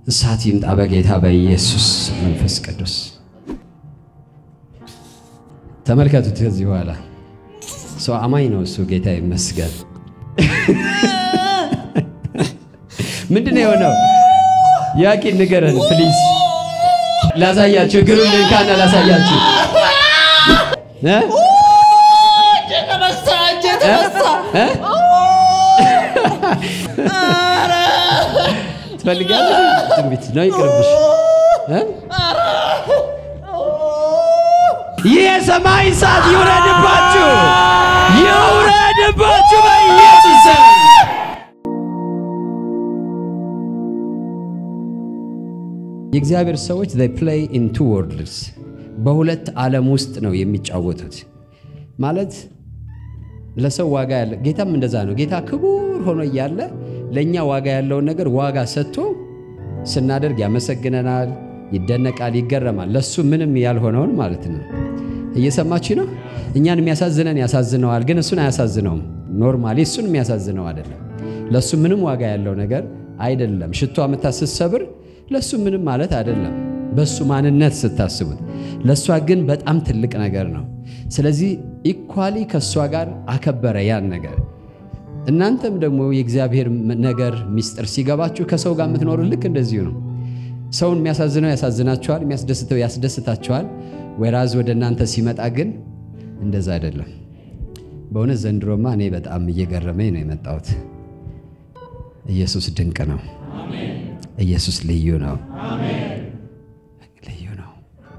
እሳት ይምጣ በጌታ በኢየሱስ መንፈስ ቅዱስ። ተመልከቱት። ከዚህ በኋላ ሰው አማኝ ነው እሱ። ጌታ ይመስገን። ምንድን ነው የሆነው? ያቂ ንገረን ፕሊዝ። ላሳያችሁ፣ እግሩን ልንካና ላሳያችሁ እ? እ? ትፈልጋለህ? ትንቢት ነው ይቅርብሽ። እ? ይህ የሰማይ እሳት ይውረድባችሁ፣ ይውረድባችሁ በኢየሱስ ስም። የእግዚአብሔር ሰዎች they play in two worlds በሁለት ዓለም ውስጥ ነው የሚጫወቱት። ማለት ለሰው ዋጋ ያለ ጌታም እንደዛ ነው። ጌታ ክቡር ሆኖ እያለ ለእኛ ዋጋ ያለውን ነገር ዋጋ ሰጥቶ ስናደርግ ያመሰግነናል፣ ይደነቃል፣ ይገረማል። ለሱ ምንም ያልሆነውን ማለት ነው። እየሰማችሁ ነው። እኛን የሚያሳዝነን ያሳዝነዋል፣ ግን እሱን አያሳዝነውም። ኖርማሊ እሱን የሚያሳዝነው አይደለም። ለሱ ምንም ዋጋ ያለው ነገር አይደለም። ሽቶ አመታ ስትሰብር ለሱ ምንም ማለት አይደለም፣ በሱ ማንነት ስታስቡት። ለእሷ ግን በጣም ትልቅ ነገር ነው። ስለዚህ ኢኳሊ ከእሷ ጋር አከበረ ያን ነገር። እናንተም ደግሞ የእግዚአብሔር ነገር ሚስጥር ሲገባችሁ ከሰው ጋር የምትኖሩ ልክ እንደዚሁ ነው። ሰውን የሚያሳዝነው ያሳዝናችኋል፣ የሚያስደስተው ያስደስታችኋል። ወይራዝ ወደ እናንተ ሲመጣ ግን እንደዛ አይደለም። በእውነት ዘንድሮማ እኔ በጣም እየገረመኝ ነው የመጣሁት። ኢየሱስ ድንቅ ነው። ኢየሱስ ልዩ ነው። ልዩ ነው።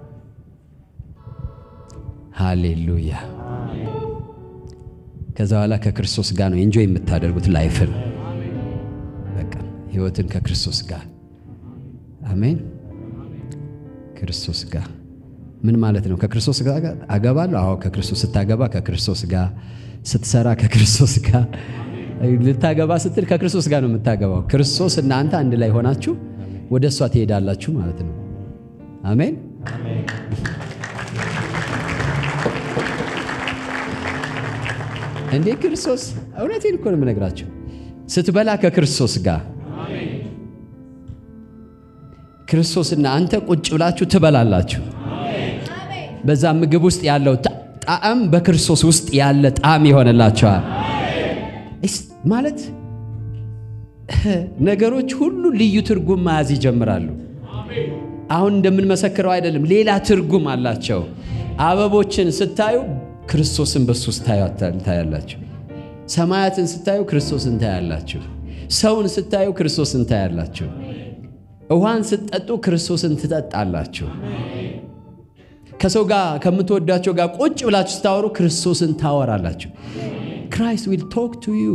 ሃሌሉያ። ከዛ በኋላ ከክርስቶስ ጋር ነው ኤንጆይ የምታደርጉት ላይፍን፣ በቃ ህይወትን ከክርስቶስ ጋር አሜን። ክርስቶስ ጋር ምን ማለት ነው? ከክርስቶስ ጋር አገባለሁ። አዎ ከክርስቶስ ስታገባ ከክርስቶስ ጋር ስትሰራ ከክርስቶስ ጋር ልታገባ ስትል ከክርስቶስ ጋር ነው የምታገባው። ክርስቶስ እና አንተ አንድ ላይ ሆናችሁ ወደ እሷ ትሄዳላችሁ ማለት ነው። አሜን። እንዴ ክርስቶስ እውነቴን እኮ ነው የምነግራችሁ። ስትበላ ከክርስቶስ ጋር ክርስቶስና አንተ ቁጭ ብላችሁ ትበላላችሁ። በዛ ምግብ ውስጥ ያለው ጣዕም በክርስቶስ ውስጥ ያለ ጣዕም ይሆንላቸዋል። ማለት ነገሮች ሁሉ ልዩ ትርጉም መያዝ ይጀምራሉ። አሁን እንደምንመሰክረው አይደለም፣ ሌላ ትርጉም አላቸው። አበቦችን ስታዩ ክርስቶስን በሱ ውስጥ ታያላችሁ። ሰማያትን ስታዩ ክርስቶስን ታያላችሁ። ሰውን ስታዩ ክርስቶስን ታያላችሁ። ውሃን ስትጠጡ ክርስቶስን ትጠጣላችሁ። ከሰው ጋር ከምትወዳቸው ጋር ቁጭ ብላችሁ ስታወሩ ክርስቶስን ታወራላችሁ። ክራይስት ዊል ቶክ ቱ ዩ።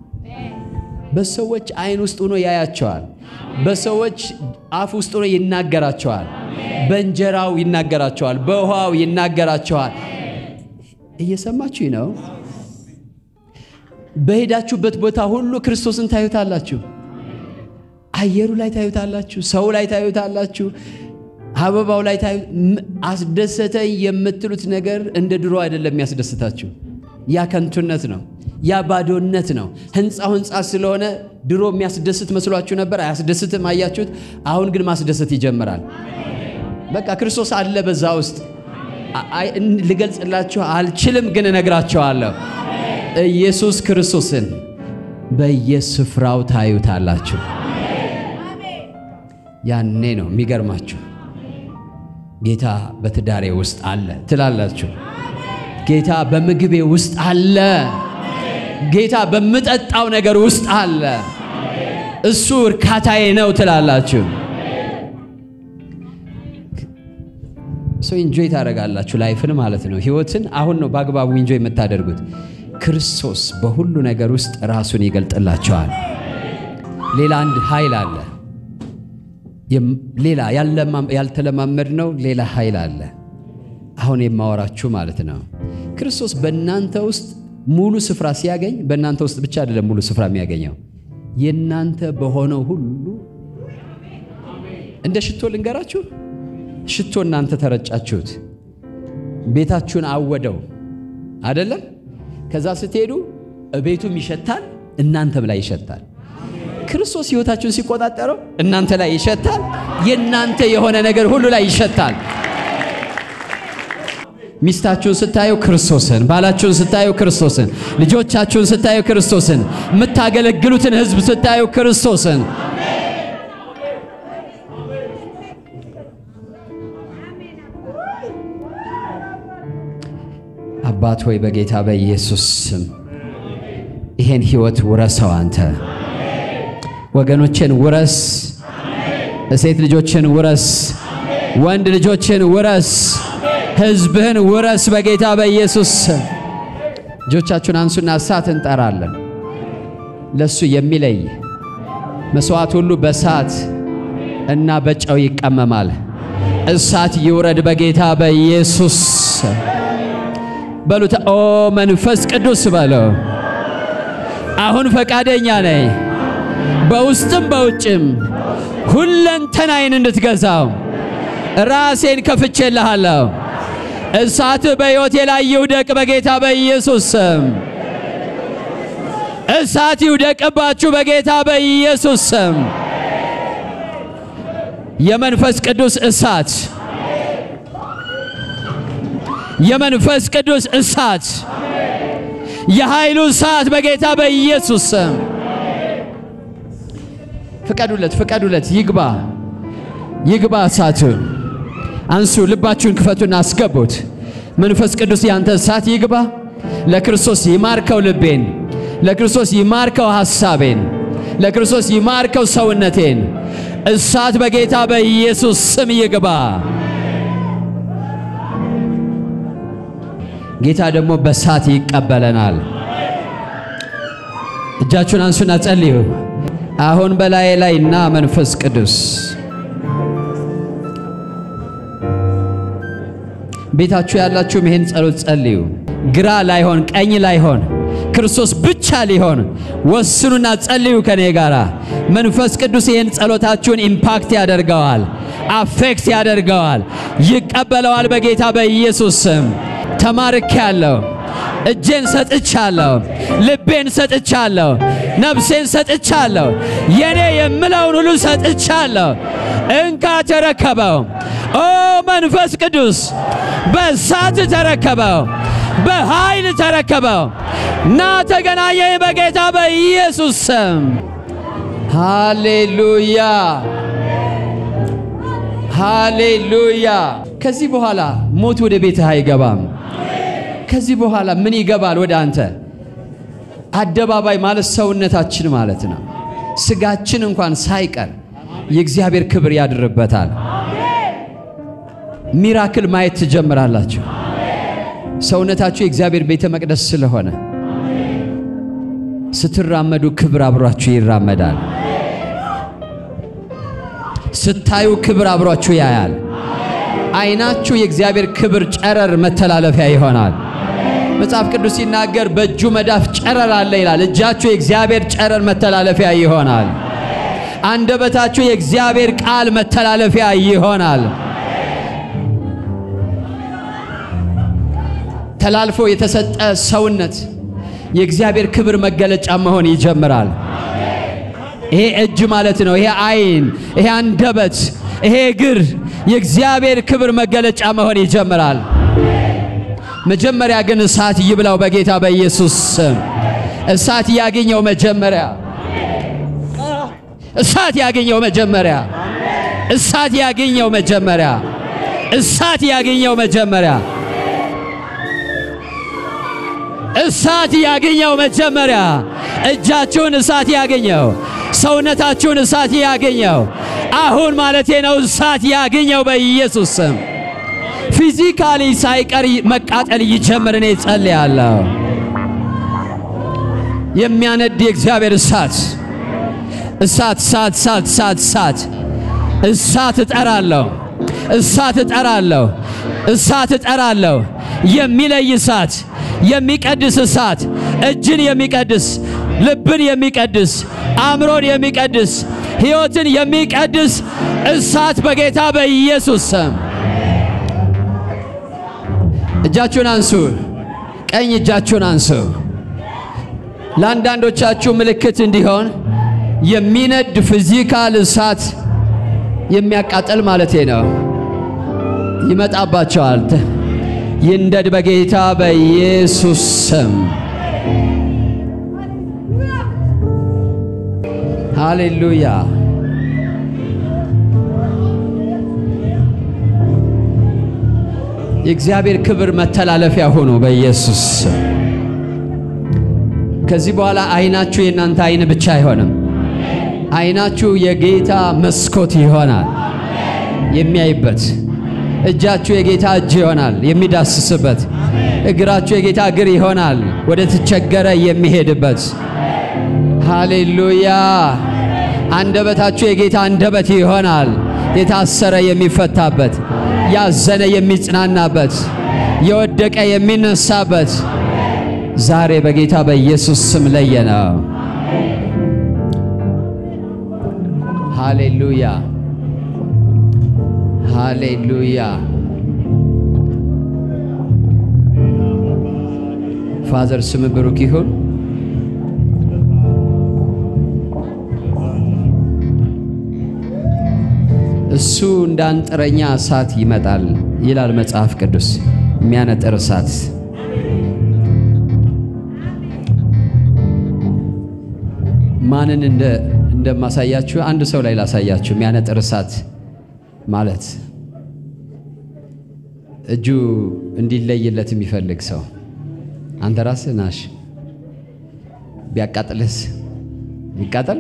በሰዎች አይን ውስጥ ሆኖ ያያቸዋል። በሰዎች አፍ ውስጥ ሆኖ ይናገራቸዋል። በእንጀራው ይናገራቸዋል። በውሃው ይናገራቸዋል። እየሰማችሁ ነው። በሄዳችሁበት ቦታ ሁሉ ክርስቶስን ታዩታላችሁ። አየሩ ላይ ታዩታላችሁ። ሰው ላይ ታዩታላችሁ። አበባው ላይ ታዩ። አስደሰተኝ የምትሉት ነገር እንደ ድሮ አይደለም የሚያስደስታችሁ። ያ ከንቱነት ነው። ያ ባዶነት ነው። ህንፃው ህንፃ ስለሆነ ድሮ የሚያስደስት መስሏችሁ ነበር፣ አያስደስትም። አያችሁት? አሁን ግን ማስደሰት ይጀምራል። በቃ ክርስቶስ አለ በዛ ውስጥ። ልገልጽላችሁ አልችልም፣ ግን እነግራችኋለሁ። ኢየሱስ ክርስቶስን በየስፍራው ታዩታላችሁ። ያኔ ነው የሚገርማችሁ። ጌታ በትዳሬ ውስጥ አለ ትላላችሁ። ጌታ በምግቤ ውስጥ አለ። ጌታ በምጠጣው ነገር ውስጥ አለ። እሱ እርካታዬ ነው ትላላችሁ። ሰው ኢንጆይ ታደርጋላችሁ ላይፍን ማለት ነው። ህይወትን አሁን ነው በአግባቡ ኢንጆይ የምታደርጉት። ክርስቶስ በሁሉ ነገር ውስጥ ራሱን ይገልጥላቸዋል። ሌላ አንድ ኃይል አለ። ሌላ ያልተለማመድ ነው። ሌላ ኃይል አለ። አሁን የማወራችሁ ማለት ነው። ክርስቶስ በእናንተ ውስጥ ሙሉ ስፍራ ሲያገኝ በእናንተ ውስጥ ብቻ አይደለም ሙሉ ስፍራ የሚያገኘው የእናንተ በሆነው ሁሉ እንደ ሽቶ ልንገራችሁ። ሽቶ እናንተ ተረጫችሁት፣ ቤታችሁን አወደው አይደለም? ከዛ ስትሄዱ ቤቱም ይሸታል፣ እናንተም ላይ ይሸታል። ክርስቶስ ሕይወታችሁን ሲቆጣጠረው እናንተ ላይ ይሸታል። የእናንተ የሆነ ነገር ሁሉ ላይ ይሸታል። ሚስታችሁን ስታዩ ክርስቶስን፣ ባላችሁን ስታዩ ክርስቶስን፣ ልጆቻችሁን ስታዩ ክርስቶስን፣ የምታገለግሉትን ሕዝብ ስታዩ ክርስቶስን አባት ሆይ በጌታ በኢየሱስ ስም ይሄን ሕይወት ውረሰው። አንተ ወገኖችን ውረስ፣ ሴት ልጆችን ውረስ፣ ወንድ ልጆችን ውረስ፣ ሕዝብህን ውረስ በጌታ በኢየሱስ ስም። እጆቻችሁን አንሱና እሳት እንጠራለን። ለሱ የሚለይ መስዋዕት ሁሉ በእሳት እና በጨው ይቀመማል። እሳት ይውረድ በጌታ በኢየሱስ ስም። በሉት ኦ መንፈስ ቅዱስ በለው። አሁን ፈቃደኛ ነኝ በውስጥም በውጭም ሁለንተናዬን እንድትገዛው ራሴን ከፍቼልሃለሁ። እሳት በሕይወቴ ላይ ይውደቅ በጌታ በኢየሱስ ስም። እሳት ይውደቅባችሁ በጌታ በኢየሱስ ስም። የመንፈስ ቅዱስ እሳት የመንፈስ ቅዱስ እሳት የኃይሉ እሳት በጌታ በኢየሱስ ስም ፍቀዱለት፣ ፍቀዱለት። ይግባ፣ ይግባ እሳቱ። አንሱ፣ ልባችሁን ክፈቱና አስገቡት። መንፈስ ቅዱስ ያንተ እሳት ይግባ። ለክርስቶስ ይማርከው ልቤን፣ ለክርስቶስ ይማርከው ሐሳቤን፣ ለክርስቶስ ይማርከው ሰውነቴን። እሳት በጌታ በኢየሱስ ስም ይግባ። ጌታ ደግሞ በእሳት ይቀበለናል። እጃችሁን አንሱና ጸልዩ። አሁን በላዬ ላይ ና መንፈስ ቅዱስ። ቤታችሁ ያላችሁም ይሄን ጸሎት ጸልዩ። ግራ ላይሆን ቀኝ ላይሆን ክርስቶስ ብቻ ሊሆን ወስኑና ጸልዩ ከኔ ጋር። መንፈስ ቅዱስ ይህን ጸሎታችሁን ኢምፓክት ያደርገዋል፣ አፌክት ያደርገዋል፣ ይቀበለዋል። በጌታ በኢየሱስ ስም ተማርኬያለሁ። እጄን ሰጥቻለሁ፣ ልቤን ሰጥቻለሁ፣ ነፍሴን ሰጥቻለሁ፣ የኔ የምለውን ሁሉ ሰጥቻለሁ። እንካ ተረከበው። ኦ መንፈስ ቅዱስ በእሳት ተረከበው፣ በኃይል ተረከበው። ና ተገናኘኝ በጌታ በኢየሱስ ስም። ሃሌሉያ ሃሌሉያ። ከዚህ በኋላ ሞት ወደ ቤትህ አይገባም። ከዚህ በኋላ ምን ይገባል ወደ አንተ? አደባባይ ማለት ሰውነታችን ማለት ነው። ስጋችን እንኳን ሳይቀር የእግዚአብሔር ክብር ያድርበታል። ሚራክል ማየት ትጀምራላችሁ። ሰውነታችሁ የእግዚአብሔር ቤተ መቅደስ ስለሆነ ስትራመዱ ክብር አብሯችሁ ይራመዳል። ስታዩ ክብር አብሯችሁ ያያል። ዓይናችሁ የእግዚአብሔር ክብር ጨረር መተላለፊያ ይሆናል። መጽሐፍ ቅዱስ ሲናገር በእጁ መዳፍ ጨረር አለ ይላል። እጃችሁ የእግዚአብሔር ጨረር መተላለፊያ ይሆናል። አንደበታችሁ የእግዚአብሔር ቃል መተላለፊያ ይሆናል። ተላልፎ የተሰጠ ሰውነት የእግዚአብሔር ክብር መገለጫ መሆን ይጀምራል። ይሄ እጅ ማለት ነው። ይሄ ዓይን፣ ይሄ አንደበት፣ ይሄ እግር የእግዚአብሔር ክብር መገለጫ መሆን ይጀምራል። መጀመሪያ ግን እሳት ይብላው በጌታ በኢየሱስ ስም። እሳት ያገኘው መጀመሪያ እሳት ያገኘው መጀመሪያ እሳት ያገኘው መጀመሪያ እሳት ያገኘው መጀመሪያ እሳት ያገኘው መጀመሪያ እጃችሁን እሳት ያገኘው ሰውነታችሁን እሳት ያገኘው አሁን ማለቴ ነው። እሳት ያገኘው በኢየሱስ ስም ፊዚካሊ ሳይቀር መቃጠል ይጀምር። እኔ ጸልያለሁ። የሚያነድ የእግዚአብሔር እሳት እሳት እሳት እሳት እሳት እሳት እሳት እጠራለሁ። እሳት እጠራለሁ። እሳት እጠራለሁ። የሚለይ እሳት፣ የሚቀድስ እሳት፣ እጅን የሚቀድስ ልብን የሚቀድስ አእምሮን የሚቀድስ ሕይወትን የሚቀድስ እሳት በጌታ በኢየሱስ ስም እጃችሁን አንሱ። ቀኝ እጃችሁን አንሱ። ለአንዳንዶቻችሁ ምልክት እንዲሆን የሚነድ ፊዚካል እሳት የሚያቃጥል ማለት ነው ይመጣባቸዋል። ይንደድ በጌታ በኢየሱስ ስም። ሃሌሉያ። የእግዚአብሔር ክብር መተላለፊያ ሆኖ በኢየሱስ ስም። ከዚህ በኋላ አይናችሁ የእናንተ አይን ብቻ አይሆንም። አይናችሁ የጌታ መስኮት ይሆናል የሚያይበት እጃችሁ የጌታ እጅ ይሆናል የሚዳስስበት። እግራችሁ የጌታ እግር ይሆናል ወደ ተቸገረ የሚሄድበት። ሃሌሉያ። አንደበታችሁ የጌታ አንደበት ይሆናል የታሰረ የሚፈታበት፣ ያዘነ የሚጽናናበት፣ የወደቀ የሚነሳበት። ዛሬ በጌታ በኢየሱስ ስም ለየነው። ሃሌሉያ ሃሌሉያ። ፋዘር ስም ብሩክ ይሁን። እሱ እንደ አንጥረኛ እሳት ይመጣል ይላል መጽሐፍ ቅዱስ። የሚያነጥር እሳት ማንን እንደ እንደማሳያችሁ አንድ ሰው ላይ ላሳያችሁ። የሚያነጥር እሳት ማለት እጁ እንዲለይለት የሚፈልግ ሰው አንተ ራስህ ናሽ ቢያቃጥልስ ይቃጠል።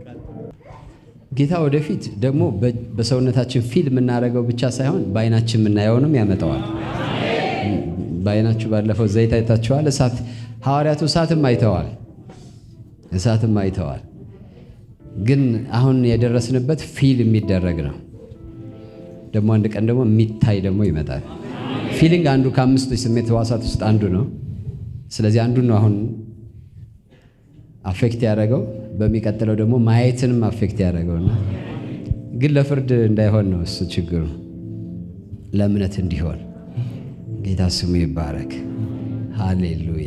ጌታ ወደፊት ደግሞ በሰውነታችን ፊል የምናደርገው ብቻ ሳይሆን በአይናችን የምናየውንም ያመጣዋል። በአይናችሁ ባለፈው ዘይት አይታችኋል። እሳት ሐዋርያቱ እሳትም አይተዋል፣ እሳትም አይተዋል። ግን አሁን የደረስንበት ፊል የሚደረግ ነው። ደግሞ አንድ ቀን ደግሞ የሚታይ ደግሞ ይመጣል። ፊሊንግ አንዱ ከአምስቱ የስሜት ሕዋሳት ውስጥ አንዱ ነው። ስለዚህ አንዱን ነው አሁን አፌክት ያደረገው። በሚቀጥለው ደግሞ ማየትንም አፌክት ያደረገውና ግን ለፍርድ እንዳይሆን ነው እሱ ችግሩ፣ ለእምነት እንዲሆን። ጌታ ስሙ ይባረክ። ሃሌሉያ።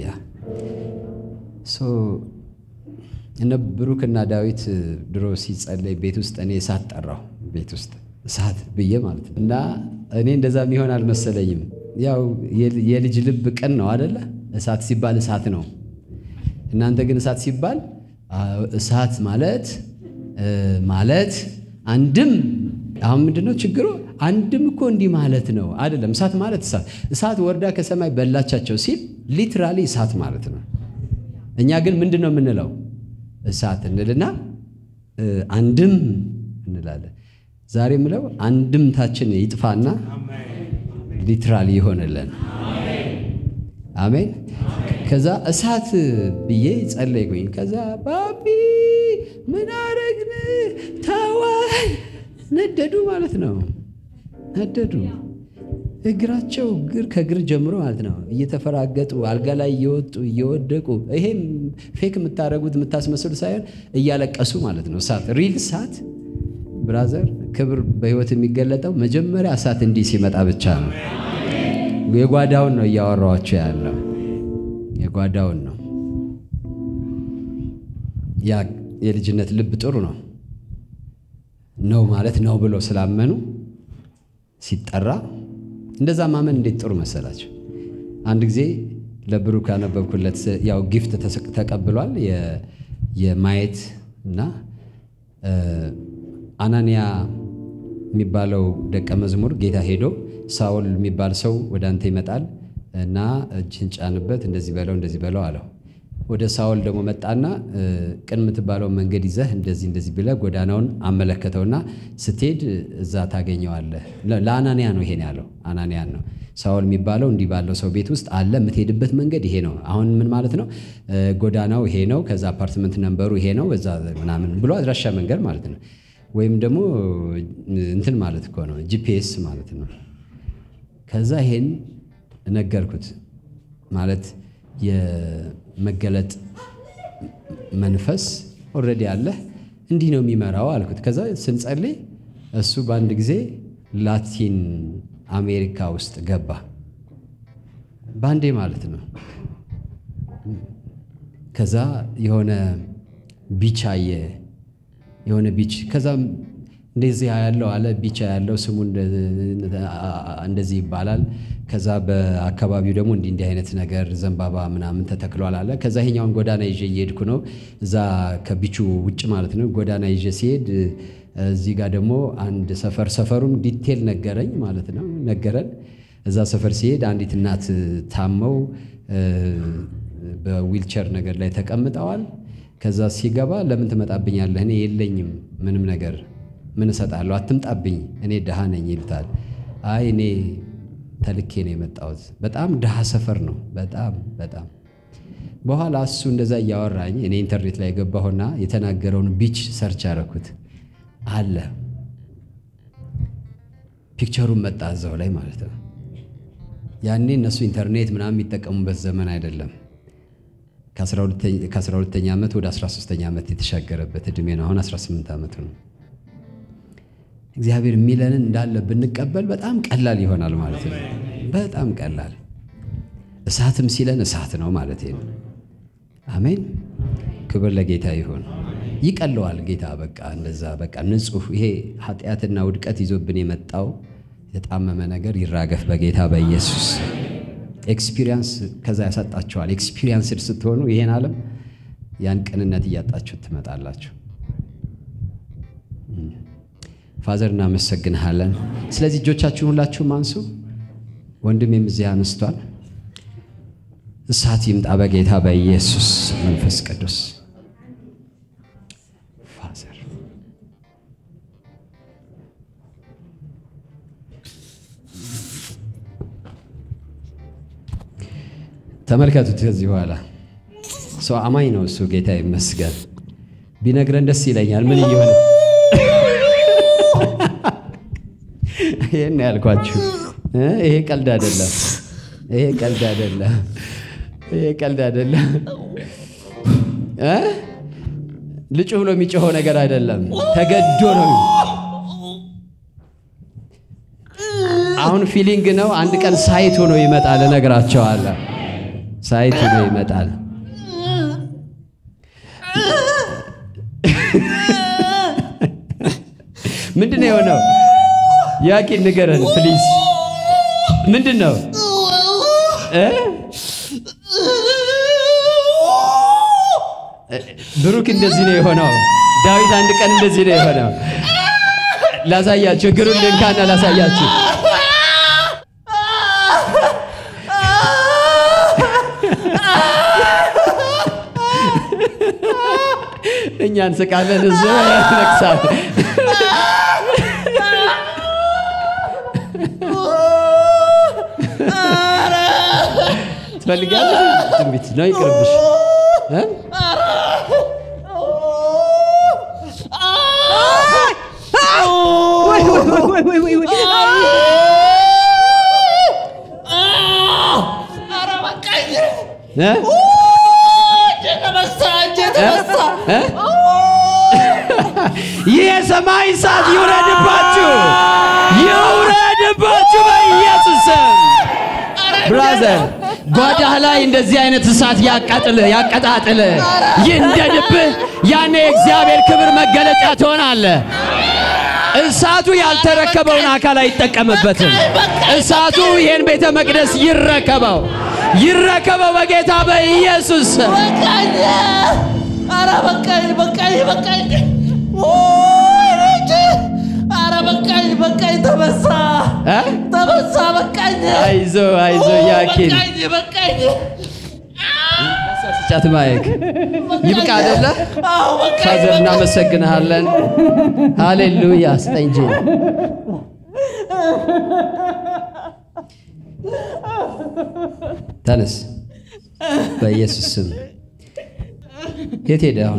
እነ ብሩክና ዳዊት ድሮ ሲጸለይ ቤት ውስጥ እኔ እሳት ጠራው ቤት ውስጥ እሳት ብዬ ማለት ነው። እና እኔ እንደዛ የሚሆን አልመሰለኝም። ያው የልጅ ልብ ቅን ነው አደለ? እሳት ሲባል እሳት ነው። እናንተ ግን እሳት ሲባል እሳት ማለት ማለት አንድም አሁን ምንድነው ችግሩ? አንድም እኮ እንዲህ ማለት ነው አይደለም። እሳት ማለት እሳት እሳት ወርዳ ከሰማይ በላቻቸው ሲል ሊትራሊ እሳት ማለት ነው። እኛ ግን ምንድን ነው የምንለው? እሳት እንልና አንድም እንላለን። ዛሬ ምለው አንድምታችን ይጥፋና ሊትራሊ ይሆንልን። አሜን። ከዛ እሳት ብዬ ጸለይኩኝ። ከዛ ባቢ ምን አረግን ተወን፣ ነደዱ ማለት ነው። ነደዱ እግራቸው እግር ከእግር ጀምሮ ማለት ነው እየተፈራገጡ አልጋ ላይ እየወጡ እየወደቁ፣ ይሄም ፌክ የምታደርጉት የምታስመስሉ ሳይሆን እያለቀሱ ማለት ነው። እሳት ሪል እሳት ብራዘር፣ ክብር በህይወት የሚገለጠው መጀመሪያ እሳት እንዲህ ሲመጣ ብቻ ነው። የጓዳውን ነው እያወራኋቸው ያለው የጓዳውን ነው። ያ የልጅነት ልብ ጥሩ ነው ነው ማለት ነው ብሎ ስላመኑ ሲጠራ እንደዛ ማመን እንዴት ጥሩ መሰላቸው። አንድ ጊዜ ለብሩክ ያነበብኩለት ያው ጊፍት ተቀብሏል የማየት እና አናንያ የሚባለው ደቀ መዝሙር ጌታ ሄዶ ሳውል የሚባል ሰው ወደ አንተ ይመጣል እና እጅህን ጫንበት፣ እንደዚህ በለው እንደዚህ በለው አለው። ወደ ሳውል ደግሞ መጣና ቅን የምትባለው መንገድ ይዘህ እንደዚህ እንደዚህ ብለህ ጎዳናውን አመለከተውና ስትሄድ እዛ ታገኘዋለህ። ለአናንያ ነው ይሄን ያለው፣ አናንያን ነው። ሳውል የሚባለው እንዲህ ባለው ሰው ቤት ውስጥ አለ፣ የምትሄድበት መንገድ ይሄ ነው። አሁን ምን ማለት ነው? ጎዳናው ይሄ ነው፣ ከዛ አፓርትመንት ነንበሩ ይሄ ነው፣ እዛ ምናምን ብሎ አድራሻ መንገድ ማለት ነው። ወይም ደግሞ እንትን ማለት እኮ ነው፣ ጂፒኤስ ማለት ነው። ከዛ ይሄን ነገርኩት ማለት የመገለጥ መንፈስ ኦልሬዲ አለ እንዲህ ነው የሚመራው አልኩት። ከዛ ስንጸልይ እሱ በአንድ ጊዜ ላቲን አሜሪካ ውስጥ ገባ። በአንዴ ማለት ነው። ከዛ የሆነ ቢች አየ፣ የሆነ ቢች ከዛም እንደዚህ ያለው አለ ቢቻ ያለው ስሙ እንደዚህ ይባላል። ከዛ በአካባቢው ደግሞ እንዲህ እንዲህ አይነት ነገር ዘንባባ ምናምን ተተክሏል አለ። ከዛ ይሄኛውን ጎዳና ይዤ እየሄድኩ ነው፣ እዛ ከቢቹ ውጭ ማለት ነው። ጎዳና ይዤ ሲሄድ እዚህ ጋር ደግሞ አንድ ሰፈር ሰፈሩን ዲቴል ነገረኝ ማለት ነው ነገረን። እዛ ሰፈር ሲሄድ አንዲት እናት ታመው በዊልቸር ነገር ላይ ተቀምጠዋል። ከዛ ሲገባ ለምን ትመጣብኛለህ? እኔ የለኝም ምንም ነገር ምን እሰጣለሁ? አትምጣብኝ፣ እኔ ድሃ ነኝ ይሉታል። አይ እኔ ተልኬ ነው የመጣሁት። በጣም ድሃ ሰፈር ነው። በጣም በጣም በኋላ እሱ እንደዛ እያወራኝ እኔ ኢንተርኔት ላይ የገባሁና የተናገረውን ቢች ሰርች አደረኩት አለ ፒክቸሩን መጣ እዛው ላይ ማለት ነው። ያኔ እነሱ ኢንተርኔት ምናምን የሚጠቀሙበት ዘመን አይደለም። ከ12ተኛ ዓመት ወደ 13ተኛ ዓመት የተሻገረበት ዕድሜ ነው። አሁን 18 ዓመቱ ነው። እግዚአብሔር የሚለንን እንዳለ ብንቀበል በጣም ቀላል ይሆናል ማለት ነው። በጣም ቀላል እሳትም ሲለን እሳት ነው ማለት ነው። አሜን። ክብር ለጌታ ይሁን። ይቀለዋል ጌታ በቃ እንደዛ በቃ ንጹሕ ይሄ ኃጢአትና ውድቀት ይዞብን የመጣው የጣመመ ነገር ይራገፍ በጌታ በኢየሱስ ኤክስፒሪየንስ ከዛ ያሳጣችኋል። ኤክስፒሪየንስድ ስትሆኑ ይሄን ዓለም ያን ቅንነት እያጣችሁ ትመጣላችሁ። ፋዘር እናመሰግንሃለን። ስለዚህ እጆቻችሁን ሁላችሁም አንሱ። ወንድሜም እዚህ አነስቷል። እሳት ይምጣ በጌታ በኢየሱስ መንፈስ ቅዱስ ፋዘር ተመልከቱት። ከዚህ በኋላ ሰው አማኝ ነው እሱ። ጌታ ይመስገን። ቢነግረን ደስ ይለኛል። ምን እየሆነ ይሄን ያልኳችሁ ይሄ ቀልድ አይደለም። ይሄ ቀልድ አይደለም። ይሄ ቀልድ አይደለም። ልጩ ብሎ የሚጮኸው ነገር አይደለም። ተገዶ ነው። አሁን ፊሊንግ ነው። አንድ ቀን ሳይት ሆኖ ይመጣል። እነግራቸዋለሁ። ሳይት ሆኖ ይመጣል። ምንድን ነው የሆነው? ያቂን ንገረን ፕሊዝ። ምንድን ነው ብሩክ እንደዚህ ነው የሆነው። ዳዊት አንድ ቀን እንደዚህ ነው የሆነው። ላሳያችሁ፣ እግሩን ልንካና ላሳያችሁ። እኛ እንስቃለን፣ እሱ ያለቅሳል። ትፈልጋለህ? ትንቢት ነው ይቅርብሽ። ይህ የሰማይ እሳት ይውረድባችሁ፣ ይውረድባችሁ በኢየሱስ ስም። ብራዘር ጓዳህ ላይ እንደዚህ አይነት እሳት ያቃጥል ያቀጣጥል ይንደድብህ። ያኔ የእግዚአብሔር ክብር መገለጫ ትሆናለህ። እሳቱ ያልተረከበውን አካል አይጠቀምበትም። እሳቱ ይሄን ቤተ መቅደስ ይረከበው ይረከበው በጌታ በኢየሱስ በቃኝ! ኧረ በቃኝ! በቃኝ! በቃኝ! ኧረ በቃኝ! በቃኝ! ተበሳ እ? ተበሳ! በቃኝ! አይዞ አይዞ ያኪን በቃኝ! በቃኝ! ጫት ማየክ ይብቃ አይደለ? አዎ በቃኝ! ፋዘር እናመሰግንሃለን። ሃሌሉያ ስጠኝ እንጂ ተነስ በኢየሱስ ስም። የት ሄደ አሁን?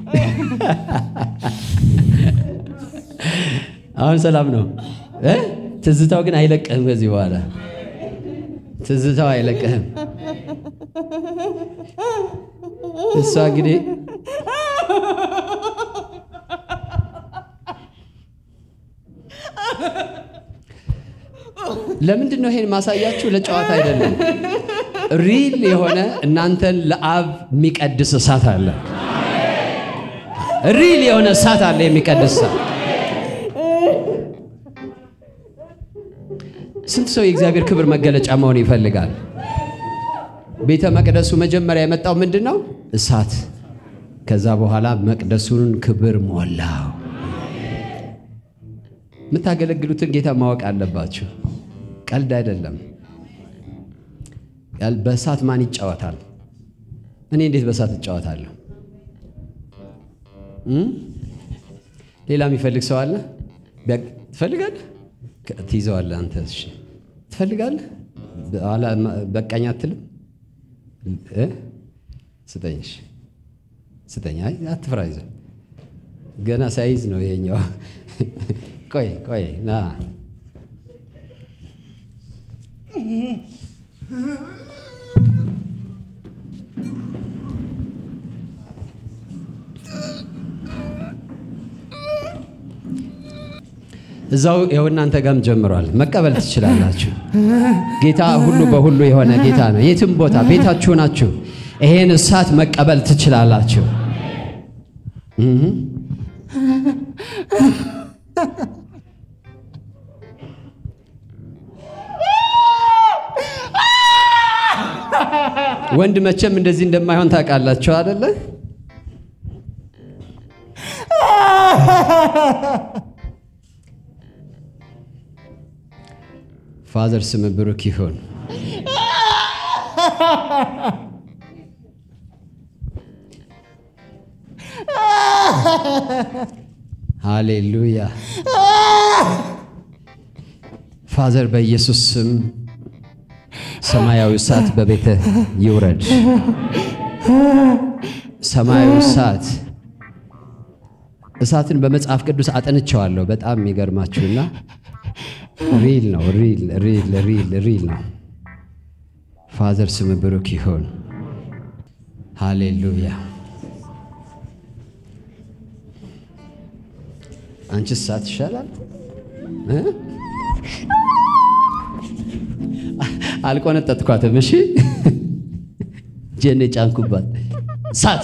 አሁን ሰላም ነው እ ትዝታው ግን አይለቅህም። ከዚህ በኋላ ትዝታው አይለቅህም። እሷ እንግዲህ ለምንድን ነው ይሄን ማሳያችሁ? ለጨዋታ አይደለም። ሪል የሆነ እናንተን ለአብ የሚቀድስ እሳት አለ። ሪል የሆነ እሳት አለ የሚቀድስ እሳት። ስንት ሰው የእግዚአብሔር ክብር መገለጫ መሆን ይፈልጋል? ቤተ መቅደሱ መጀመሪያ የመጣው ምንድን ነው? እሳት። ከዛ በኋላ መቅደሱን ክብር ሞላው። የምታገለግሉትን ጌታ ማወቅ አለባችሁ። ቀልድ አይደለም። ያል- በእሳት ማን ይጫወታል? እኔ እንዴት በእሳት እጫወታለሁ? እም? ሌላ የሚፈልግ ሰው አለ? ቢያ- ትፈልጋለህ? ከ- ትይዘዋለህ አንተ። እሺ ትፈልጋለህ? በኋላ ማ- በቃኝ አትልም? እ? ስጠኝ። እሺ ስጠኝ። አይ አትፍራ፣ ይዘህ ገና ሳይዝ ነው ይሄኛው። ቆይ ቆይ ና እዛው ይኸው እናንተ ጋርም ጀምሯል። መቀበል ትችላላችሁ። ጌታ ሁሉ በሁሉ የሆነ ጌታ ነው። የትም ቦታ ቤታችሁ ናችሁ፣ ይሄን እሳት መቀበል ትችላላችሁ። እህ ወንድ መቼም እንደዚህ እንደማይሆን ታውቃላችሁ አደለ? ፋዘር ስም ብሩክ ይሁን። ሃሌሉያ። ፋዘር በኢየሱስ ስም ሰማያዊ እሳት በቤትህ ይውረድ። ሰማያዊ እሳት እሳትን በመጽሐፍ ቅዱስ አጠንቸዋለሁ። በጣም የሚገርማችሁና ሪል ነው። ሪል ሪል ሪል ሪል ነው። ፋዘር ስም ብሩክ ይሁን። ሃሌሉያ። አንቺ እሳት ይሻላል እ? አልቆነጠጥኳትም። እሺ ጀኔ ጫንኩባት እሳት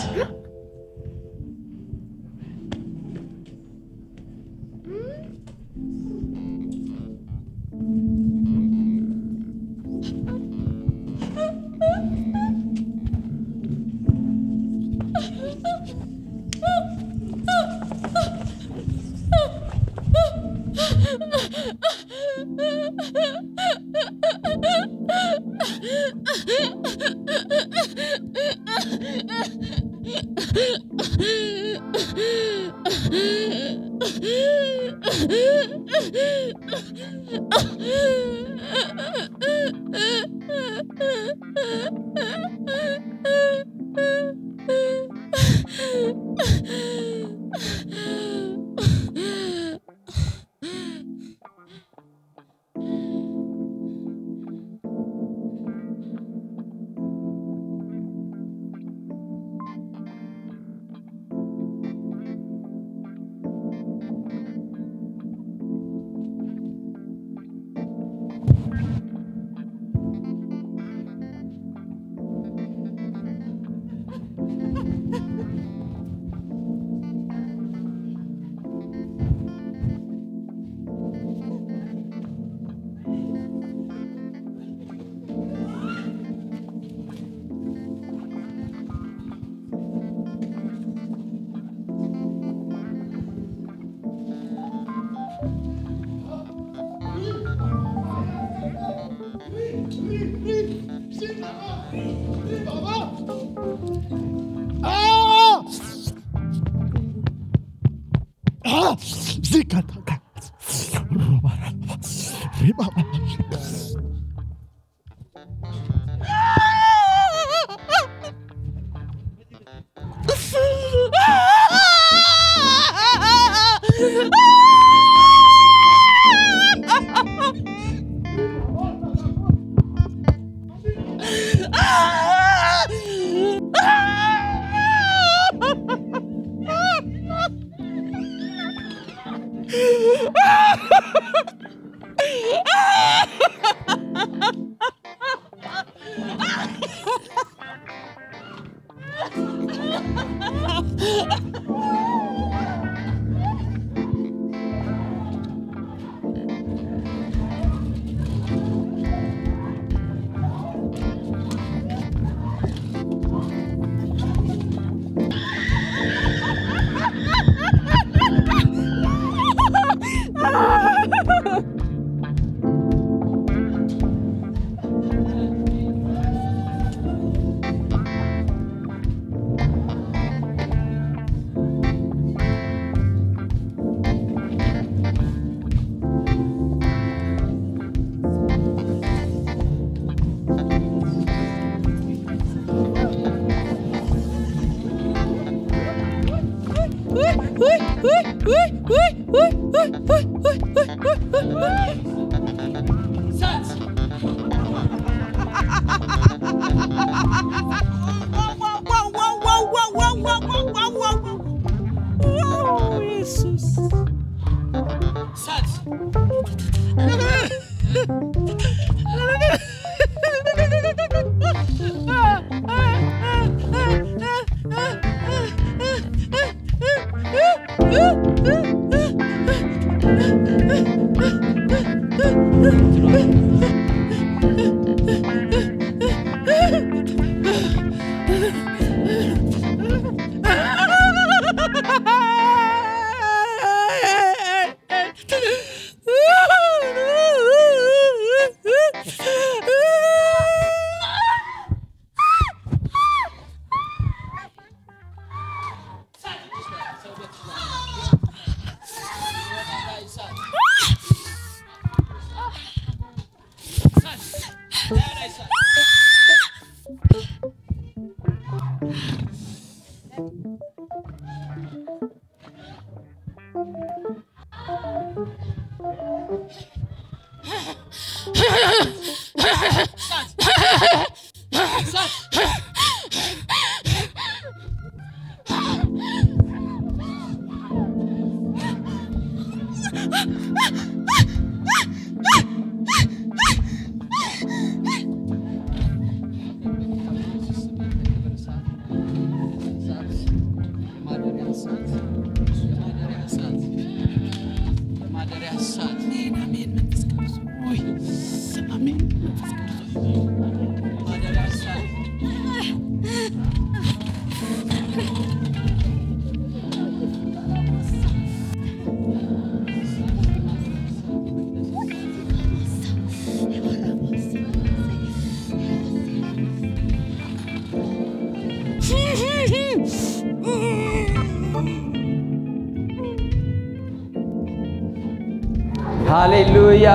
ሃሌሉያ።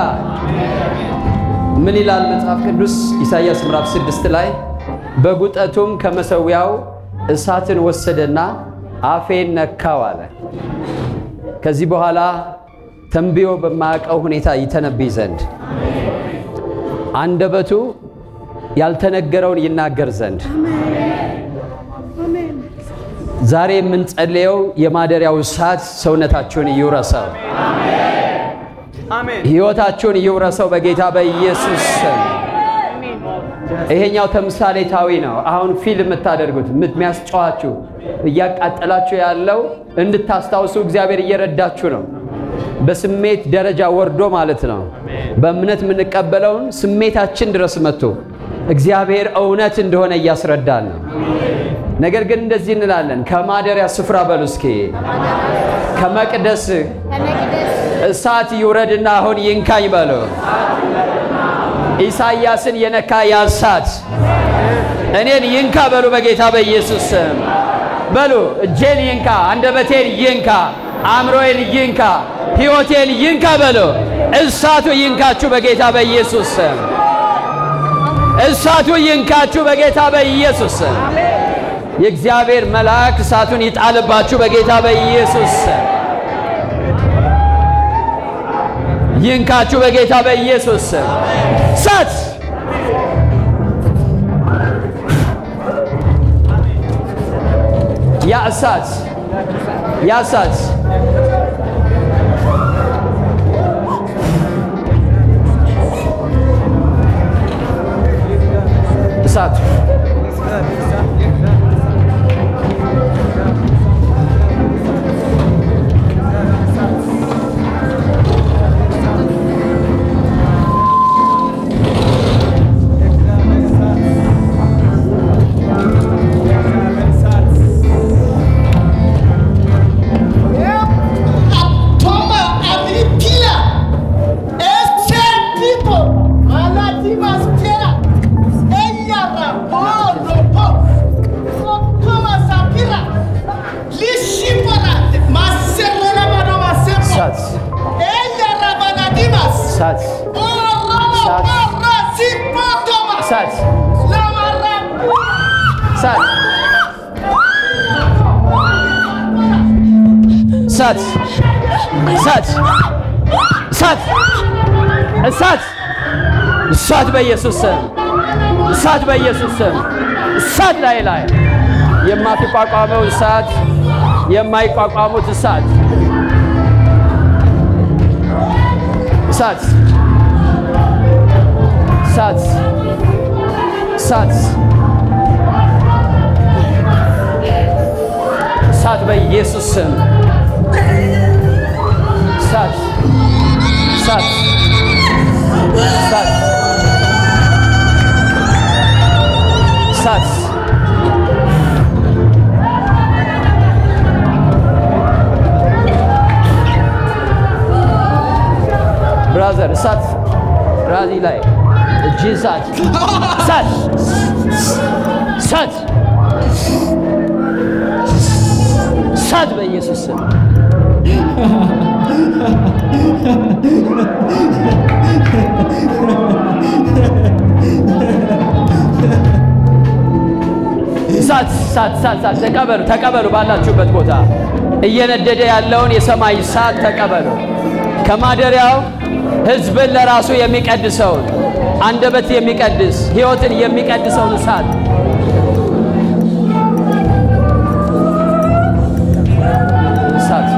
ምን ይላል መጽሐፍ ቅዱስ? ኢሳይያስ ምዕራፍ ስድስት ላይ በጉጠቱም ከመሠዊያው እሳትን ወሰደና አፌን ነካው አለ። ከዚህ በኋላ ተንብዮ በማያውቀው ሁኔታ ይተነብይ ዘንድ አንደበቱ ያልተነገረውን ይናገር ዘንድ ዛሬ የምንጸልየው የማደሪያው እሳት ሰውነታችሁን ይውረሰው፣ ሕይወታችሁን ይውረሰው በጌታ በኢየሱስ ስም። ይሄኛው ተምሳሌታዊ ነው። አሁን ፊልም የምታደርጉት የሚያስጨዋችሁ እያቃጠላችሁ ያለው እንድታስታውሱ እግዚአብሔር እየረዳችሁ ነው። በስሜት ደረጃ ወርዶ ማለት ነው። በእምነት የምንቀበለውን ስሜታችን ድረስ መጥቶ እግዚአብሔር እውነት እንደሆነ እያስረዳን ነው። ነገር ግን እንደዚህ እንላለን፣ ከማደሪያ ስፍራ በሉ እስኪ ከመቅደስ እሳት ይውረድና አሁን ይንካኝ በሉ። ኢሳይያስን የነካ ያ እሳት እኔን ይንካ በሉ፣ በጌታ በኢየሱስ ስም በሉ። እጄን ይንካ፣ አንደበቴን ይንካ፣ አእምሮዬን ይንካ፣ ሕይወቴን ይንካ በሉ። እሳቱ ይንካችሁ በጌታ በኢየሱስ ስም። እሳቱ ይንካችሁ በጌታ በኢየሱስ ስም። የእግዚአብሔር መልአክ እሳቱን ይጣልባችሁ በጌታ በኢየሱስ ስም። ይንካችሁ በጌታ በኢየሱስ ስም። እሳት ያ እሳት ያ እሳት እሳቱ Toma Agripina, ese tipo, Malatimas Pera, ella rapó, ropo, Toma Sapira, Lishipara, Maserra Mano Masepo, እሳት ella Rabanadimas, እሳት Ora Sat. Barra Sipa Toma, እሳት Lamara, እሳት እሳት እሳት እሳት እሳት እሳት በኢየሱስ ስም እሳት በኢየሱስ ስም እሳት ላይ ላይ የማትቋቋመው እሳት የማይቋቋሙት እሳት እሳት እሳት እሳት እሳት በኢየሱስ ስም እሳት እሳት እሳት እሳት ብራዘር እሳት ራዚ ላይ እጅ እሳት እሳት እሳት እሳት በኢየሱስ ስም እሳት እሳት እሳት እሳት ተቀበሉ ተቀበሉ ባላችሁበት ቦታ እየነደደ ያለውን የሰማይ እሳት ተቀበሉ ከማደሪያው ህዝብን ለራሱ የሚቀድሰውን አንደበት የሚቀድስ ህይወትን የሚቀድሰውን እሳት እሳት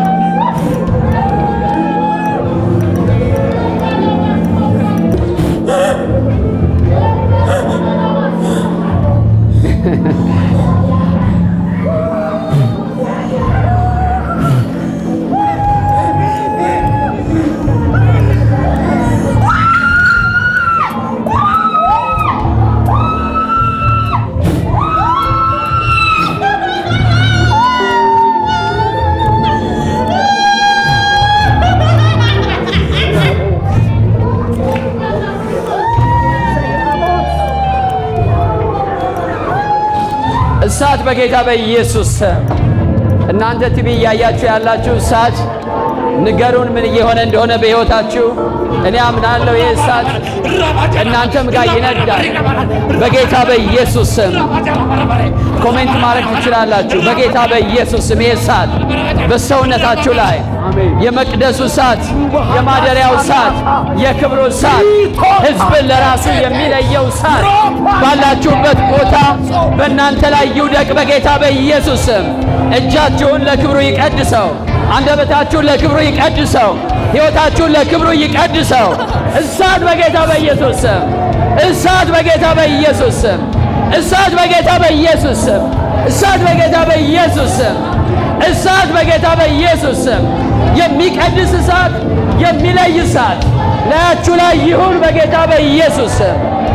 እሳት በጌታ በኢየሱስ ስም እናንተ ቲቪ እያያችሁ ያላችሁ እሳት ንገሩን ምን እየሆነ እንደሆነ በሕይወታችሁ። እኔ አምናለሁ ይህ እሳት እናንተም ጋር ይነዳል በጌታ በኢየሱስ ስም። ኮሜንት ማድረግ ትችላላችሁ። በጌታ በኢየሱስ ስም ይህ እሳት በሰውነታችሁ ላይ የመቅደሱ እሳት፣ የማደሪያው እሳት፣ የክብሩ እሳት፣ ሕዝብን ለራሱ የሚለየው እሳት ባላችሁበት ቦታ በእናንተ ላይ ይውደቅ በጌታ በኢየሱስ ስም። እጃችሁን ለክብሩ ይቀድሰው። አንደበታችሁን ለክብሩ ይቀድሰው። ሕይወታችሁን ለክብሩ ይቀድሰው። እሳት በጌታ በኢየሱስ ስም። እሳት በጌታ በኢየሱስ ስም። እሳት በጌታ በኢየሱስ ስም። እሳት በጌታ በኢየሱስ ስም። እሳት በጌታ በኢየሱስ ስም። የሚቀድስ እሳት፣ የሚለይ እሳት ላያችሁ ላይ ይሁን በጌታ በኢየሱስ ስም።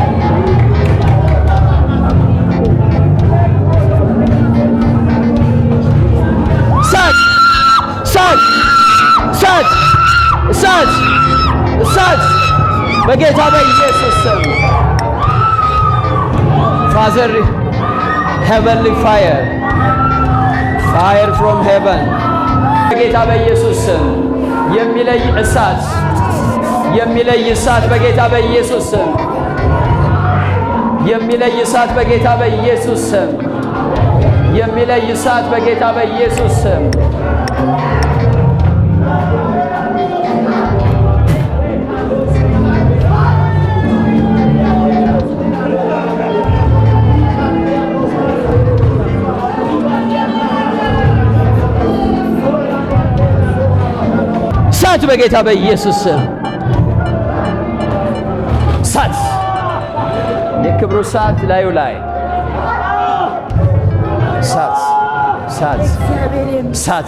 እሳት እሳት እሳት እሳት እሳት በጌታ በኢየሱስ ስም ፋዘር ሄቨንሊ ፋየር ፋየር ፍሮም ሄቨን በጌታ በኢየሱስ ስም የሚለይ እሳት የሚለይ እሳት በጌታ በኢየሱስ ስም የሚለይ እሳት በጌታ በኢየሱስ ስም የሚለይ እሳት በጌታ በኢየሱስ ስም እሳት በጌታ በኢየሱስ ስም እሳት የክብሩ እሳት ላዩ ላይ እሳት እሳት እሳት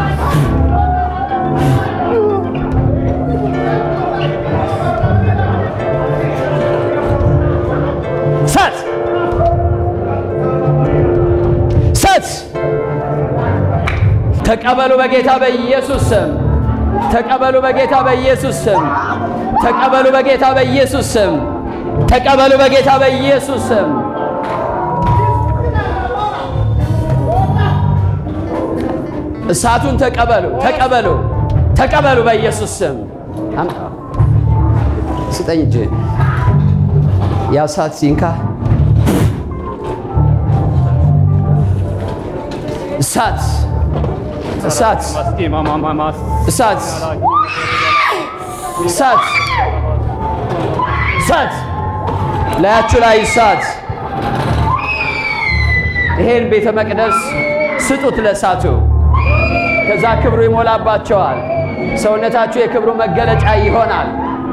እሳት እሳት ተቀበሉ በጌታ በኢየሱስ ስም ተቀበሉ በጌታ በኢየሱስ ስም ተቀበሉ በጌታ በኢየሱስ ስም ተቀበሉ በጌታ በኢየሱስ ስም እሳቱን ተቀበሉ ተቀበሉ ተቀበሉ በኢየሱስ ስም አምጣ ስጠኝ እጅ ያ እሳት ሲንካ እሳት እሳት እሳት እሳት እሳት ላያችሁ ላይ እሳት ይሄን ቤተ መቅደስ ስጡት ለእሳቱ ከዛ ክብሩ ይሞላባቸዋል ሰውነታችሁ የክብሩ መገለጫ ይሆናል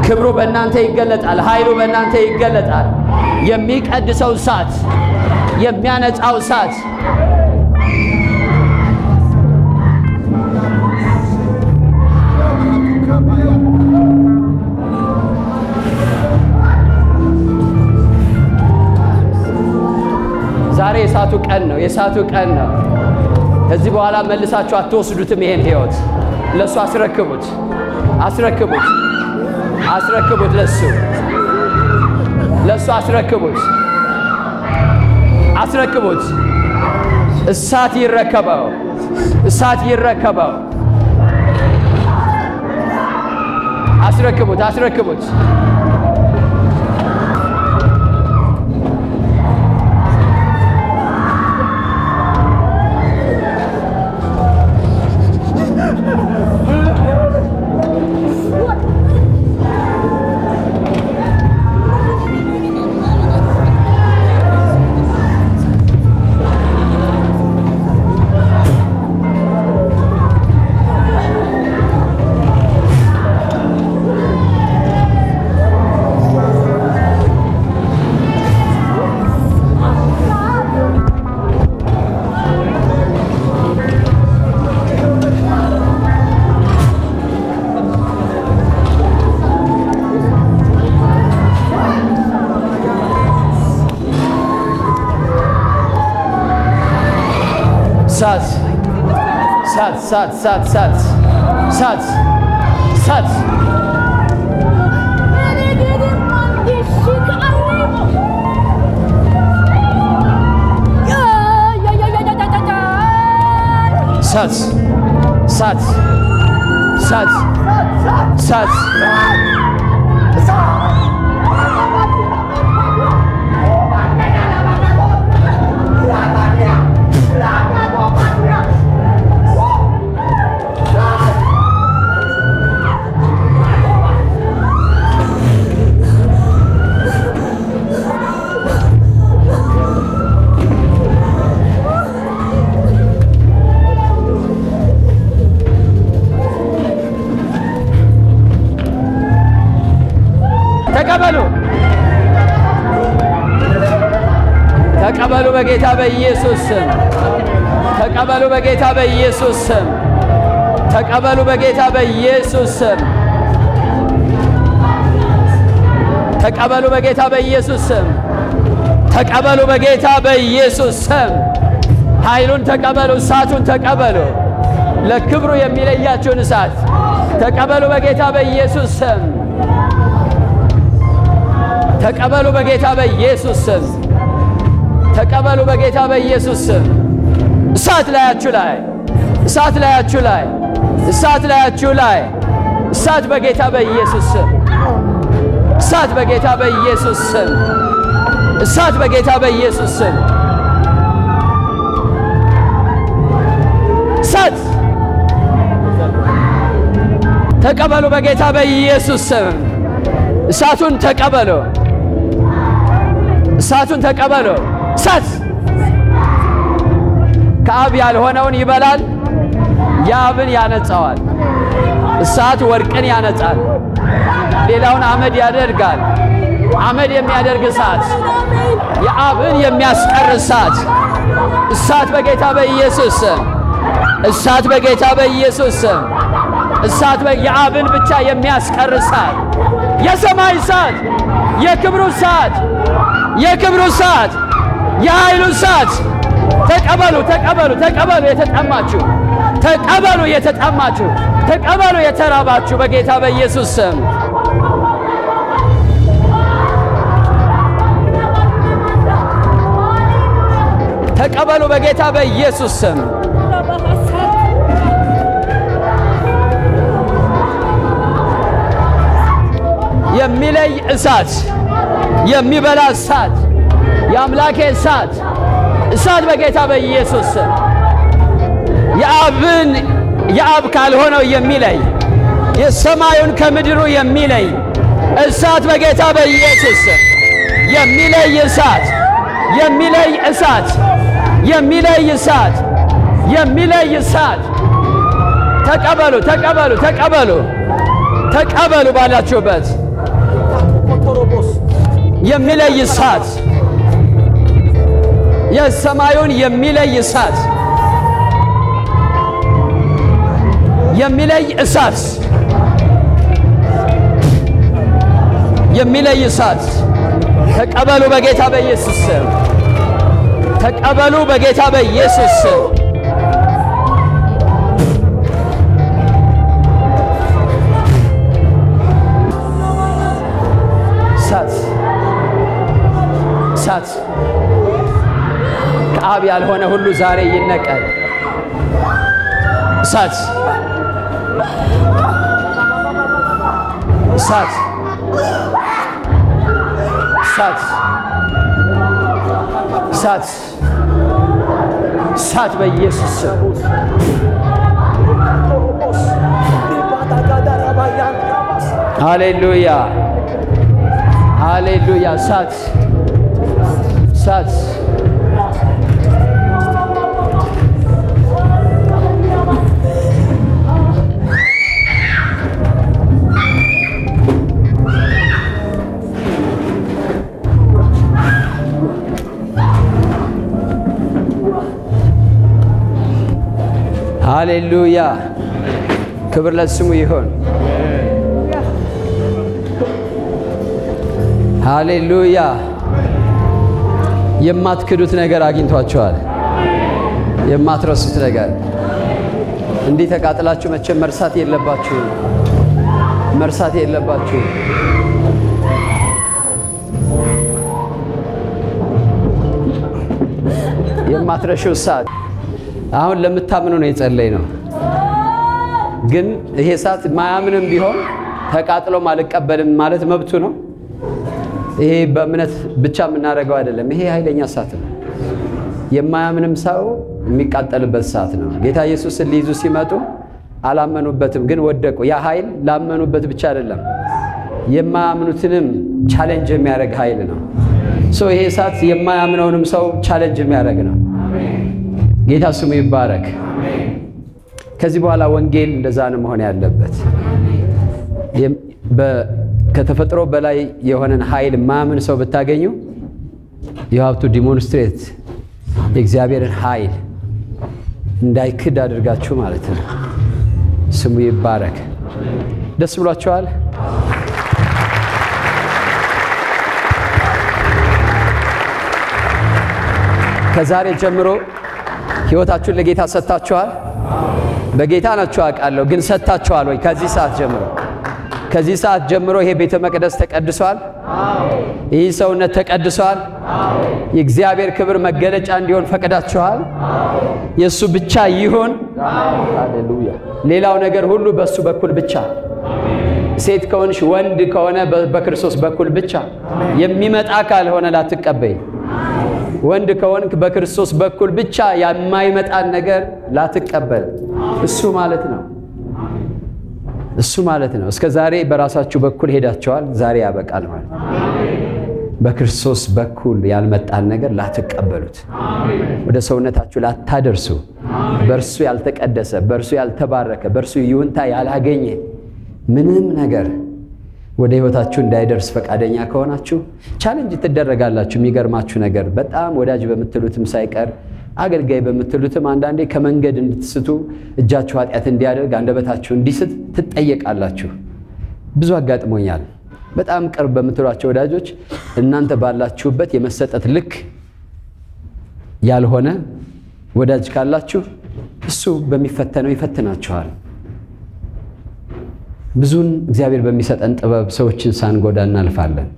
ክብሩ በእናንተ ይገለጣል። ኃይሉ በእናንተ ይገለጣል። የሚቀድሰው እሳት፣ የሚያነጻው እሳት ዛሬ የእሳቱ ቀን ነው። የእሳቱ ቀን ነው። ከዚህ በኋላ መልሳችሁ አትወስዱትም። ይሄን ህይወት ለእሱ አስረክቡት፣ አስረክቡት፣ አስረክቡት። ለሱ ለሱ አስረክቡት፣ አስረክቡት። እሳት ይረከበው፣ እሳት ይረከበው። አስረክቡት፣ አስረክቡት። እሳት እሳት እሳት እሳት እሳት እሳት እሳት እሳት እሳት እሳት እሳት ተቀበሉ ተቀበሉ በጌታ በኢየሱስ ስም ተቀበሉ በጌታ በኢየሱስ ስም ተቀበሉ በጌታ በኢየሱስ ስም ተቀበሉ በጌታ በኢየሱስ ስም ተቀበሉ በጌታ በኢየሱስ ስም ኃይሉን ተቀበሉ፣ እሳቱን ተቀበሉ። ለክብሩ የሚለያችሁን እሳት ተቀበሉ በጌታ በኢየሱስ ስም ተቀበሉ በጌታ በኢየሱስ ስም ተቀበሉ በጌታ በኢየሱስ ስም። እሳት ላያችሁ ላይ እሳት ላያችሁ ላይ እሳት ላያችሁ ላይ እሳት በጌታ በኢየሱስ ስም እሳት በጌታ በኢየሱስ ስም እሳት በጌታ በኢየሱስ ስም እሳት ተቀበሉ በጌታ በኢየሱስ ስም እሳቱን ተቀበሉ እሳቱን ተቀበሉ እሳት ከአብ ያልሆነውን ይበላል የአብን ያነጻዋል እሳት ወርቅን ያነጻል ሌላውን አመድ ያደርጋል አመድ የሚያደርግ እሳት የአብን የሚያስቀር እሳት እሳት በጌታ በኢየሱስ ስም እሳት በጌታ በኢየሱስ ስም እሳት የአብን ብቻ የሚያስቀር እሳት የሰማይ እሳት የክብሩ እሳት የክብሩ እሳት የኃይሉ እሳት ተቀበሉ ተቀበሉ ተቀበሉ የተጠማችሁ ተቀበሉ የተጠማችሁ ተቀበሉ የተራባችሁ በጌታ በኢየሱስ ስም ተቀበሉ በጌታ በኢየሱስ ስም የሚለይ እሳት የሚበላ እሳት የአምላኬ እሳት እሳት በጌታ በኢየሱስ ስም የአብን የአብ ካልሆነው የሚለይ የሰማዩን ከምድሩ የሚለይ እሳት በጌታ በኢየሱስ ስም የሚለይ እሳት የሚለይ እሳት የሚለይ እሳት የሚለይ እሳት ተቀበሉ ተቀበሉ ተቀበሉ ተቀበሉ ባላችሁበት የሚለይ እሳት የሰማዩን የሚለይ እሳት የሚለይ እሳት የሚለይ እሳት ተቀበሉ በጌታ በኢየሱስ ስም። ተቀበሉ በጌታ በኢየሱስ ስም። እሳት እሳት ከአብ ያልሆነ ሁሉ ዛሬ ይነቀል። እሳት እሳት እሳት እሳት እሳት በኢየሱስ ስም ሃሌሉያ ሃሌሉያ እሳት እሳት ሃሌሉያ ክብር ለስሙ ይሁን። ሃሌሉያ የማትክዱት ነገር አግኝቷቸዋል። የማትረሱት ነገር እንዲህ ተቃጥላችሁ መቼም መርሳት የለባችሁ መርሳት የለባችሁ። የማትረሺው እሳት አሁን ለምታምኑ ነው የጸለይ ነው። ግን ይሄ እሳት ማያምንም ቢሆን ተቃጥሎም አልቀበልም ማለት መብቱ ነው። ይሄ በእምነት ብቻ የምናደርገው አይደለም። ይሄ ኃይለኛ እሳት ነው። የማያምንም ሰው የሚቃጠልበት እሳት ነው። ጌታ ኢየሱስን ሊይዙ ሲመጡ አላመኑበትም፣ ግን ወደቁ። ያ ኃይል ላመኑበት ብቻ አይደለም፣ የማያምኑትንም ቻሌንጅ የሚያደርግ ኃይል ነው። ሶ ይሄ እሳት የማያምነውንም ሰው ቻሌንጅ የሚያደርግ ነው። ጌታ ስሙ ይባረክ። ከዚህ በኋላ ወንጌል እንደዛ ነው መሆን ያለበት። ከተፈጥሮ በላይ የሆነን ኃይል ማምን ሰው ብታገኙ የሀብቱ ዲሞንስትሬት የእግዚአብሔርን ኃይል እንዳይክድ አድርጋችሁ ማለት ነው። ስሙ ይባረክ። ደስ ብሏቸዋል። ከዛሬ ጀምሮ ሕይወታችሁን ለጌታ ሰጥታችኋል። በጌታ ናችሁ አውቃለሁ፣ ግን ሰጥታችኋል ወይ? ከዚህ ሰዓት ጀምሮ ከዚህ ሰዓት ጀምሮ ይሄ ቤተ መቅደስ ተቀድሷል። ይህ ሰውነት ተቀድሷል። የእግዚአብሔር ክብር መገለጫ እንዲሆን ፈቅዳችኋል። የእሱ ብቻ ይሁን። ሃሌሉያ። ሌላው ነገር ሁሉ በእሱ በኩል ብቻ። ሴት ከሆንሽ ወንድ ከሆነ በክርስቶስ በኩል ብቻ። የሚመጣ ካልሆነ ላትቀበይ። ወንድ ከሆንክ በክርስቶስ በኩል ብቻ የማይመጣን ነገር ላትቀበል። እሱ ማለት ነው እሱ ማለት ነው። እስከ ዛሬ በራሳችሁ በኩል ሄዳቸዋል። ዛሬ ያበቃል ማለት በክርስቶስ በኩል ያልመጣን ነገር ላትቀበሉት፣ ወደ ሰውነታችሁ ላታደርሱ፣ በእርሱ ያልተቀደሰ፣ በእርሱ ያልተባረከ፣ በእርሱ ይሁንታ ያላገኘ ምንም ነገር ወደ ሕይወታችሁ እንዳይደርስ ፈቃደኛ ከሆናችሁ ቻሌንጅ ትደረጋላችሁ። የሚገርማችሁ ነገር በጣም ወዳጅ በምትሉትም ሳይቀር አገልጋይ በምትሉትም አንዳንዴ ከመንገድ እንድትስቱ እጃችሁ ኃጢአት እንዲያደርግ አንደበታችሁ እንዲስት ትጠየቃላችሁ። ብዙ አጋጥሞኛል። በጣም ቅርብ በምትሏቸው ወዳጆች እናንተ ባላችሁበት የመሰጠት ልክ ያልሆነ ወዳጅ ካላችሁ እሱ በሚፈተነው ይፈትናችኋል። ብዙን እግዚአብሔር በሚሰጠን ጥበብ ሰዎችን ሳንጎዳ እናልፋለን።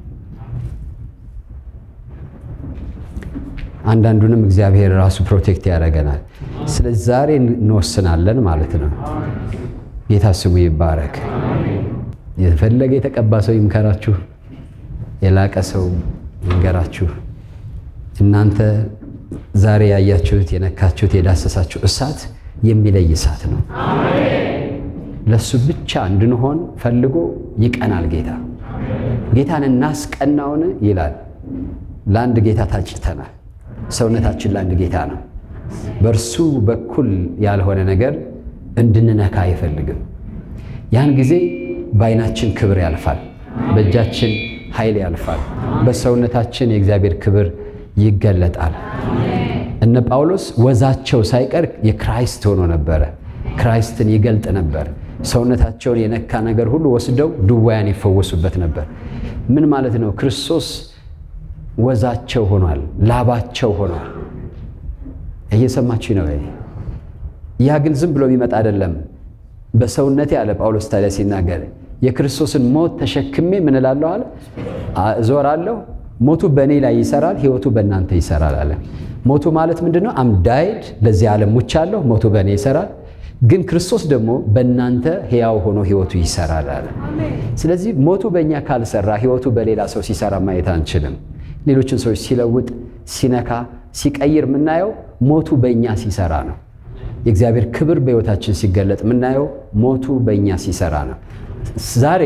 አንዳንዱንም እግዚአብሔር ራሱ ፕሮቴክት ያደርገናል። ስለዚህ ዛሬ እንወስናለን ማለት ነው። ጌታ ስሙ ይባረክ። የፈለገ የተቀባ ሰው ይምከራችሁ፣ የላቀ ሰው ይንገራችሁ። እናንተ ዛሬ ያያችሁት፣ የነካችሁት፣ የዳሰሳችሁ እሳት የሚለይ እሳት ነው። ለእሱ ብቻ እንድንሆን ፈልጎ ይቀናል ጌታ። ጌታን እናስቀናውን ይላል። ለአንድ ጌታ ታጭተናል። ሰውነታችን ለአንድ ጌታ ነው። በእርሱ በኩል ያልሆነ ነገር እንድንነካ አይፈልግም። ያን ጊዜ በዓይናችን ክብር ያልፋል፣ በእጃችን ኃይል ያልፋል። በሰውነታችን የእግዚአብሔር ክብር ይገለጣል። እነ ጳውሎስ ወዛቸው ሳይቀር የክራይስት ሆኖ ነበረ። ክራይስትን ይገልጥ ነበር። ሰውነታቸውን የነካ ነገር ሁሉ ወስደው ድውያን ይፈወሱበት ነበር። ምን ማለት ነው? ክርስቶስ ወዛቸው ሆኗል፣ ላባቸው ሆኗል። እየሰማችሁ ነው ወይ? ያ ግን ዝም ብሎ የሚመጣ አይደለም። በሰውነቴ አለ ጳውሎስ ታዲያ ሲናገር የክርስቶስን ሞት ተሸክሜ ምን እላለሁ አለ እዞራለሁ። ሞቱ በእኔ ላይ ይሰራል፣ ህይወቱ በእናንተ ይሰራል አለ። ሞቱ ማለት ምንድን ነው? አም ዳይድ ለዚህ ዓለም ሙቻለሁ፣ ሞቱ በእኔ ይሰራል። ግን ክርስቶስ ደግሞ በእናንተ ሕያው ሆኖ ህይወቱ ይሰራል አለ። ስለዚህ ሞቱ በእኛ ካልሰራ ህይወቱ በሌላ ሰው ሲሰራ ማየት አንችልም። ሌሎችን ሰዎች ሲለውጥ፣ ሲነካ፣ ሲቀይር የምናየው ሞቱ በእኛ ሲሰራ ነው። የእግዚአብሔር ክብር በህይወታችን ሲገለጥ የምናየው ሞቱ በእኛ ሲሰራ ነው። ዛሬ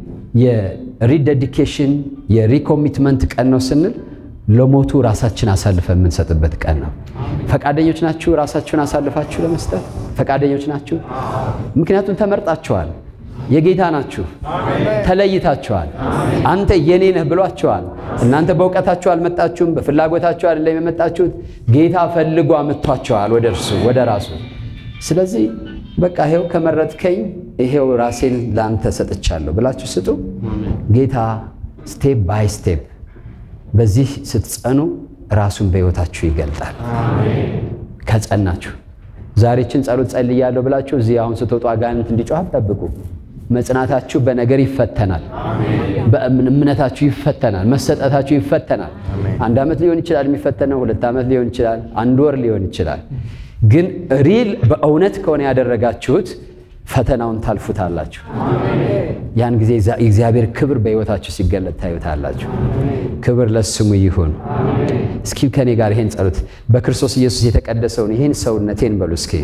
የሪደዲኬሽን የሪኮሚትመንት ቀን ነው ስንል ለሞቱ ራሳችን አሳልፈን የምንሰጥበት ቀን ነው። ፈቃደኞች ናችሁ? ራሳችሁን አሳልፋችሁ ለመስጠት ፈቃደኞች ናችሁ? ምክንያቱም ተመርጣችኋል። የጌታ ናችሁ። ተለይታችኋል። አንተ የኔ ነህ ብሏችኋል። እናንተ በእውቀታችሁ አልመጣችሁም፣ በፍላጎታችሁ አይደለም የመጣችሁት። ጌታ ፈልጎ አምጥቷችኋል ወደ እርሱ ወደ ራሱ። ስለዚህ በቃ ይሄው ከመረጥከኝ ይሄው ራሴን ለአንተ ሰጥቻለሁ ብላችሁ ስጡ። ጌታ ስቴፕ ባይ ስቴፕ በዚህ ስትጸኑ ራሱን በሕይወታችሁ ይገልጣል። ከጸናችሁ ዛሬችን ጸሎት ጸልያለሁ ብላችሁ እዚህ አሁን ስትወጡ አጋንንት እንዲጮህ አትጠብቁ። መጽናታችሁ በነገር ይፈተናል። በእምነታችሁ ይፈተናል። መሰጠታችሁ ይፈተናል። አንድ ዓመት ሊሆን ይችላል የሚፈተነው፣ ሁለት ዓመት ሊሆን ይችላል፣ አንድ ወር ሊሆን ይችላል። ግን ሪል በእውነት ከሆነ ያደረጋችሁት ፈተናውን ታልፉታላችሁ። ያን ጊዜ የእግዚአብሔር ክብር በሕይወታችሁ ሲገለጥ ታዩታላችሁ። ክብር ለስሙ ይሁን። እስኪ ከኔ ጋር ይሄን ጸሎት በክርስቶስ ኢየሱስ የተቀደሰውን ይህን ሰውነቴን በሉ እስኪ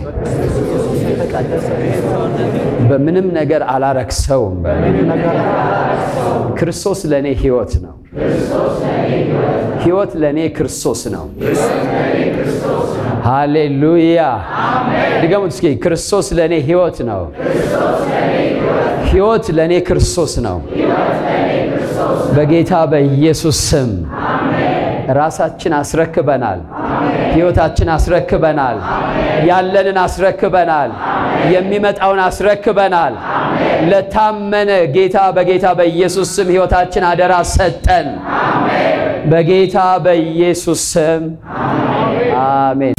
በምንም ነገር አላረክሰውም። ክርስቶስ ለእኔ ሕይወት ነው። ሕይወት ለእኔ ክርስቶስ ነው። ሃሌሉያ! ድገሙት እስኪ ክርስቶስ ለእኔ ሕይወት ነው። ሕይወት ለእኔ ክርስቶስ ነው። በጌታ በኢየሱስ ስም ራሳችን አስረክበናል። ሕይወታችን አስረክበናል። ያለንን አስረክበናል። የሚመጣውን አስረክበናል። ለታመነ ጌታ በጌታ በኢየሱስ ስም ሕይወታችን አደራ ሰጠን። በጌታ በኢየሱስ ስም አሜን።